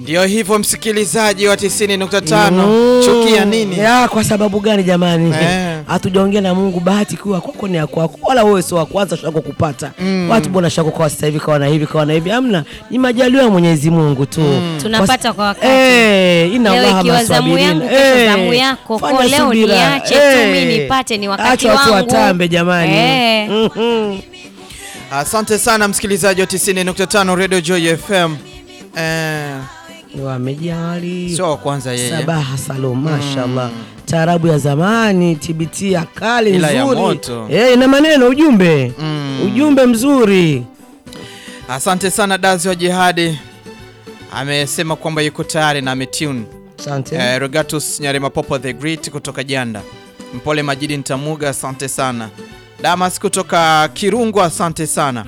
Ndio hivyo msikilizaji wa 90.5 Mm. chukia nini? Ya, kwa sababu gani jamani? Eh. Hatujaongea na Mungu, bahati kuwa kwako ni ya kwako, wala wewe sio wa kwanza shako kupata. Watu bwana shako kwa sasa hivi kawa na hivi kawa na hivi, amna, ni majaliwa ya Mwenyezi Mungu tu. Tunapata kwa wakati. Eh, ina Leo Allaha ikiwa zamu maswabirina. yangu, kesho Eh, zamu yako. fanya Kwa leo subira. niache tu Eh. mimi nipate, ni wakati Acha watu wangu. watambe jamani. Eh. Mhm. Asante sana msikilizaji wa 90.5 Radio Joy FM. Eh, Wamejia wali sio wa kwanza yeye. Sabaha Salum, mashallah. Taarabu ya zamani, TBT ya kale Ila ya nzuri. moto. Eh, ina maneno ujumbe. Mm. Ujumbe mzuri. Asante sana Dazi wa Jihadi. Amesema kwamba yuko tayari na ametune. Asante. Eh, Rogatus Nyarema Popo the Great kutoka Janda. Mpole Majidi Ntamuga, asante sana. Damas kutoka Kirungu, asante sana.